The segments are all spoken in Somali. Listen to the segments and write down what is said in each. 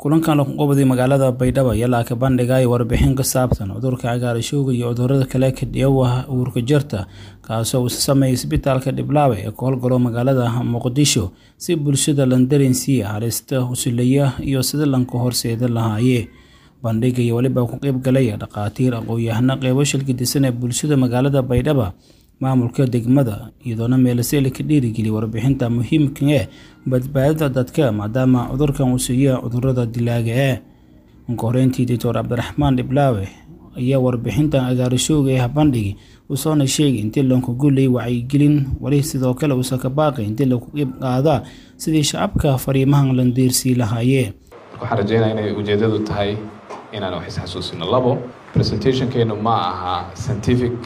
kulankan lagu qabday magaalada baydhabo ayaa la bandhigaya warbixin ka saabsan cudurka cagaarshowga iyo cudurada kale ka dhiyawa uurka jirta kaasoo uu sameeyay isbitaalka dhiblaawe ee ka howlgalo magaalada muqdisho si bulshada landarensiiya halista usuleya iyo sida lanka horseeda lahaaye bandhiga iyo weliba ku qeyb galaya dhakhaatiir aqoon-yahano qeybo shilkidisan ee bulshada magaalada baydhaba maamulka degmada iyadoona meelaseli ka dhiirigeliya warbixinta muhiimka ee badbaadada dadka maadaama cudurkan uu siiya cudurada dilaaga ee marka horeyntii doctor cabdiraxmaan dhiblaawe ayaa warbixintan agaarishowga ee bandhigi uusoona sheegay intii lanku gullay wacyigelin weli sidoo kale uusan ka baaqay intii lagu qeyb qaadaa sidii shacabka fariimahan landiirsii lahaayee waxaan rajeynaya inay ujeedadu tahay inaan wax isxasuusino labo presentationkeenu ma aha scientific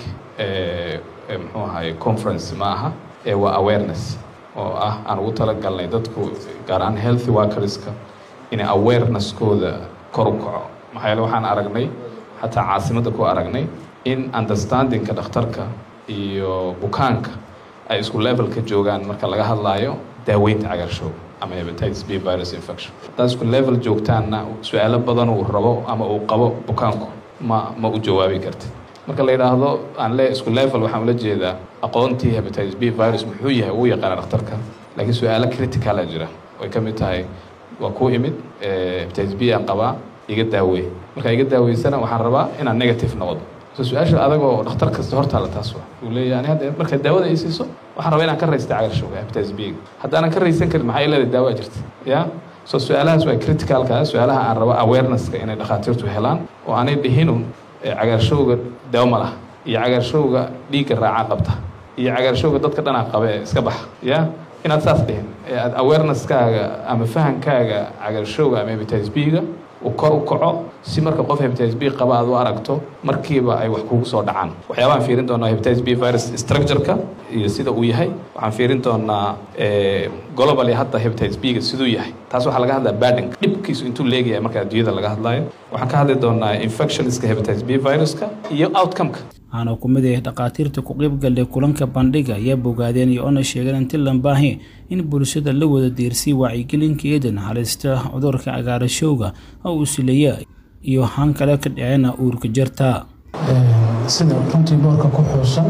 muxuu ahaye conference ma aha ee waa awareness oo ah aan ugu talagalnay dadku gaar ahaan healthy workerska inay awareness-kooda kor u kaco maxaa yeele waxaan aragnay xataa caasimadda ku aragnay in understandingka dhakhtarka iyo bukaanka ay isku levelka joogaan marka laga hadlaayo daaweynta cagaarshowga ama hepatitis b virus infection haddaad isku level joogtaanna su-aalo badan uu rabo ama uu qabo bukaanku ma ma u jawaabi kartid marka la yidhaahdo aan le isku level waxaan ula jeedaa aqoontii hepatitis b virus muxuu yahay uu yaqaana dhakhtarka laakiin su-aalo criticala jira way ka mid tahay waa ku imid hepatitis b aan qabaa iga daawey markaa iga daaweysana waxaan rabaa inaan negative noqdo so su-aasha adagoo dhakhtar kasta hortaala taas wa uu leeyahy ani hadda marka daawada ay siiso waxaan rabaa inaan ka raysta cagaarshowga hepatitis b haddaanan ka raysan karin maxaa leedahay daawaa jirta ya so su-aalahaas waa criticalka su-aalaha aan rabo awareness-ka inay dhakhaatiirtu helaan oo aanay dhihinun cagaarshowga daawo ma laha iyo cagaarshowga dhiigga raacaa qabta iyo cagaarshowga dadka dhanaa qabe ee iska baxa ya inaad saas dhihin ee aad awareness-kaaga ama fahankaaga cagaarshowga ama hepatitis b-ga uu kor u kaco si marka qof hepatitis b qaba aad u aragto markiiba ay wax kugu soo dhacaan waxyaabahaan fiirin doonaa hepatitis b virus structure-ka iyo sida uu yahay waxaan fiirin doonaa globally hadda hepatitis b-ga siduu yahay taas waxaa laga hadlaa badinka dhibkiisu intuu leegaya marka adduunyada laga hadlaayo waxaan ka hadli doonaa infectionska hepatitis b viruska iyo outcome-ka waxaana ku mid ah dhakhaatiirta ku qeybgalay kulanka bandhiga ayaa bogaadeen iyo ona sheegeen inti lambaahi in bulshada la wada diirsay wacyigelinkeedan halista cudurka cagaarashowga oo uu sileeya iyo han kale ka dhacena uurka jirta sida runtii boorka ku xuusan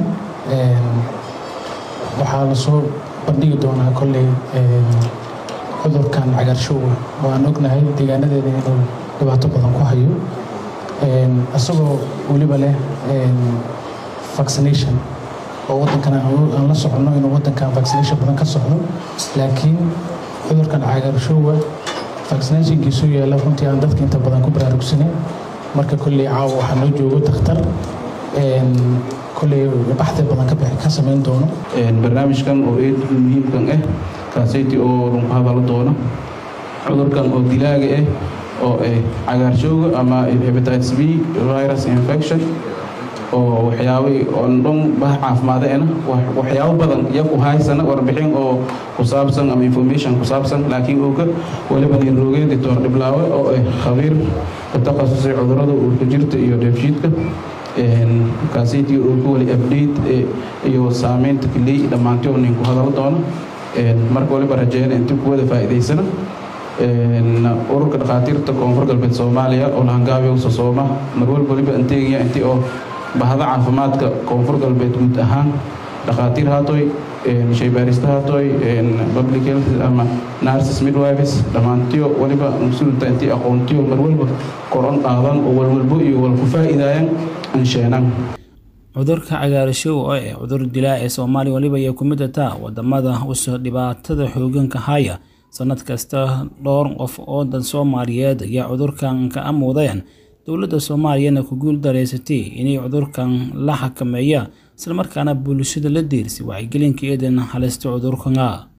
waxaa lasoo bandhigi doonaa kolley cudurkan cagaarshowga oo aan ognahay deegaanadeeda inuu dhibaato badan ku hayo isagoo weliba leh vaccination oo waddankan aan la soconno inuu waddankan vaccination badan ka socdo laakiin cudurkan cagaarshowga vaccinationkiisu yaalla runtii aan dadka inta badan ku baraarugsaneyn marka kolley caawa waxaa noo joogo dakhtar kolley baxdi badan ka samayn doono barnaamijkan oo eed muhiimkan ah kaasayti oo runku hadalo doono cudurkan oo dilaaga ah oo ah cagaarshowga ama hepatitis b virus infection oo waxyaabay oon dhan bah caafimaadena waxyaabo badan iyagu haysana warbixin oo ku saabsan ama information ku saabsan laakiin ooga waliba nirooge doctor dhiblaawe oo ah khabiir ka takhasusay cudurada uurka jirta iyo dheefshiidka kaasaytii uurka wali update iyo saameynta kiley dhammaantii oo ninku hadalo doono marka waliba rajeena intii kuwada faa'iidaysana ururka dhakhaatiirta koonfur galbeed soomaaliya oo lahangaabiya usa sooma marwalba waliba anteegaya intii oo bahda caafimaadka koonfur galbeed guud ahaan dhakhaatiir haatoy shaybaarista haatoy public health ama nurses midwives dhammaantiyo waliba mas-uulta intii aqoontiyo marwalba koron qaadan oo walwalbo iyo walku faa'iidaayan ansheenan cudurka cagaarashow oo ah cudur dilaa ee soomaaliya waliba ayay ku mid ataa wadamada usa dhibaatada xooganka haya sanad kasta dhowr qof oo dad soomaaliyeed ayaa cudurkan ka amuudeen dowladda soomaaliyana ku guul dareysatay inay cudurkan la xakameeya islamarkaana bulshada la diirsay wacyigelinka eedan halista cudurkana